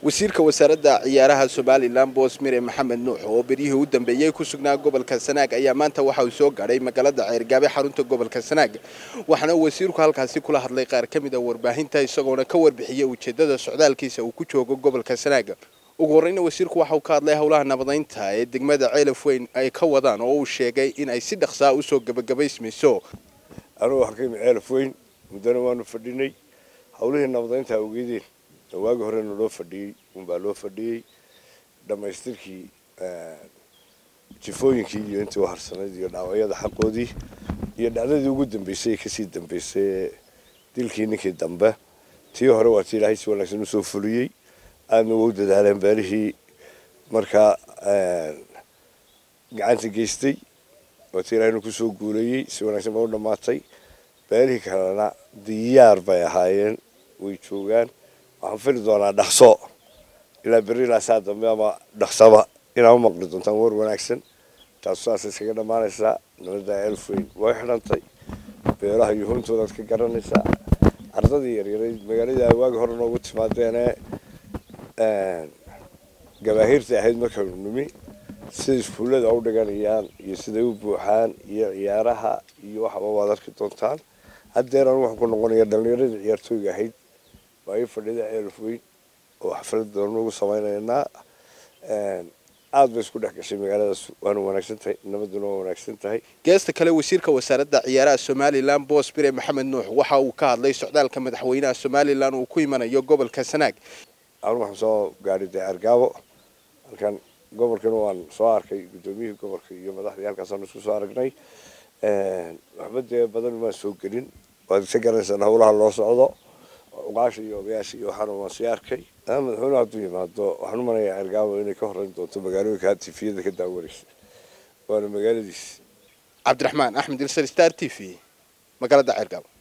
wasiirka wasaaradda ciyaaraha somalilan boosmire maxamed nuux oo beryihii u dambeeyey ku sugnaa gobolka sanaag ayaa maanta waxa uu soo gaadhay magaalada ceergaabe xarunta gobolka sanaag waxaana wasiirku halkaasi kula hadlay qaar ka mid a warbaahinta isagoona ka warbixiyey ujeedada socdaalkiisa uu ku joogo gobolka sanaag ugu horreyna wasiirku waxa uu ka hadlay howlaha nabadaynta ee degmada ceelaf weyn ay ka wadaan oo uu sheegay in ay si dhaqsaa usoo gebagabaysmayso anugu halkaymi ceelaf weyn muddana waanu fadhinay howlihii nabadaynta awgeedeen waagi horena loo fadhiyey unbaa loo fadhiyey dhammaystirkii jifooyinkii iyo intii uharsanayd iyo dhaawacyada xaqoodii iyo dhacdadii ugu dambeysay ee kasii dambeysay ee dilkii ninkii dambe tii hore waa tii ilaahay si wanaagsan usoo fuliyey aadna ugu dadaaleen beelihii markaa gacanta geystay waa tii ilaahayna kusoo guuleeyey si wanaagsan baa u dhammaatay beelihii kalena diyaar bay ahaayeen way joogaan waxaan fili doonaa dhaqso ilaa berri ilaa saa dambe ama dhaqsaba inaa u maqli doontaan war wanaagsan taasu saas iskaga dhammaanaysaa nabadda elfweyn way xidhantay beeraha iyo hoontoodaad ka garanaysaa ardadii yaryarayd magaaladii ay waagi hore noogu timaadeene gabaahiirtay ahayd markaynu nimi sida iskuullada u dhiganayaan iyo siday u buuxaan iyo ciyaaraha iyo waxaba waad arki doontaan haddeer anu waxaan ku noqonaya dhallinyaradii ciyaartooyga ahayd waa ii fadhida ceelaf weyn oo xaflad doona ugu samaynaynaa aad bay isku dhex gashay magaaladaas waana wanaagsan tahay nabaduna waa wanaagsan tahay geesta kale wasiirka wasaaradda ciyaaraha somalilan boos bire maxamed nuux waxa uu ka hadlay socdaalka madaxweynaha somalilan uu ku imanayo gobolka sanaag anu waxaan soo gaadhay dee argaabo halkan gobolkana waan soo arkay guddoomiyihii gobolka iyo madaxdii halkaasaan isku soo aragnay waxba dee badan maan soo gelin waad isa garanaysaan howlaha loo socdo uqaasha iyo odayaasha iyo waxaana waan sii arkay madaxweynuhu hadduu yimaado waxaan u manayaa cergaabo inay ka horreyn doonto magaalooyinka tifiyada ka daawanaysa waana magaaladiis cabdiraxmaan axmed ilsar star t v magaalada ceergaabo